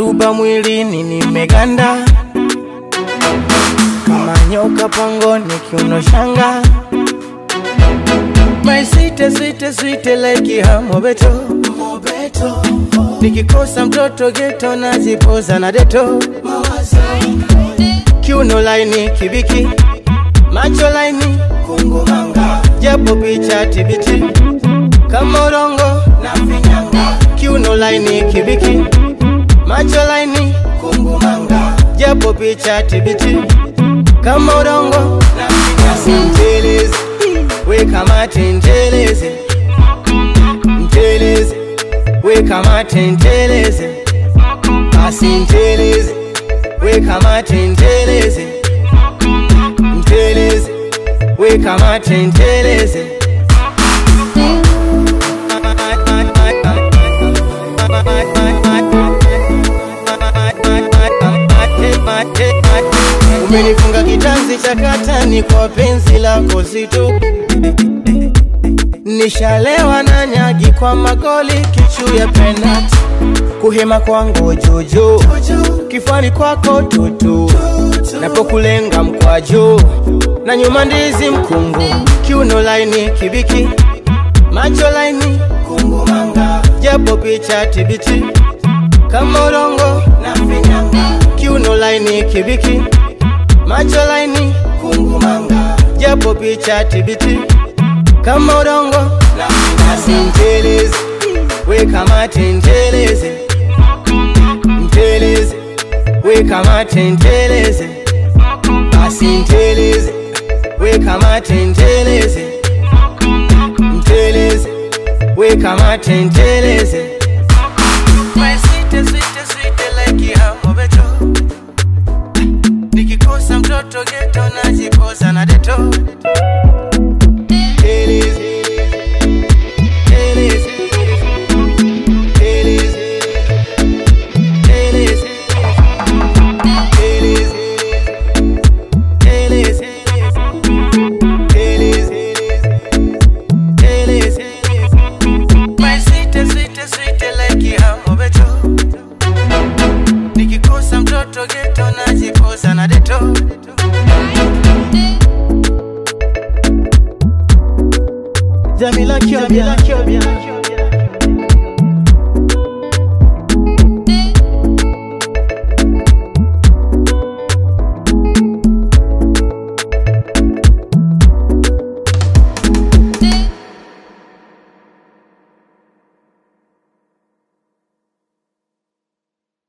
ruba mwilini nimeganda kama nyoka pangoni kiuno shanga My sweet, sweet, sweet like ya mobeto mobeto nikikosa mtoto geto najipoza na deto kiuno laini kibiki macho laini kungumanga japo picha tibiti kama urongo na finyanga kiuno laini kibiki macho laini kungumanga japo picha tibiti kama urongo na finyanga mtelezi we kamate nteleze nteleze we kamate nteleze basi nteleze we kamate nteleze nteleze we kamate nteleze umenifunga kitanzi cha katani kwa penzi lako zito nishalewa na nyagi kwa magoli kichu ya penati kuhema kwangu jojo kifani kwako tutu napokulenga mkwaju na nyuma ndizi mkungu kiuno laini kibiki macho laini kungumanga japo picha tibiti kama urongo na finyanga kiuno laini kibiki macho laini kungumanga japo picha tibiti kama udongo na basi nteleze we kamate nteleze nteleze we kamate nteleze basi nteleze we kamate nteleze nteleze we kamate nteleze My sweet, sweet, sweet like ya mobeto nikikosa mtoto geto najipoza na deto Teleze, teleze, teleze, teleze, teleze, teleze, teleze. My sweet, sweet, sweet like ya mobeto nikikosa mtoto geto najipoza na deto Jamila Kyobia, Jamila Kyobia.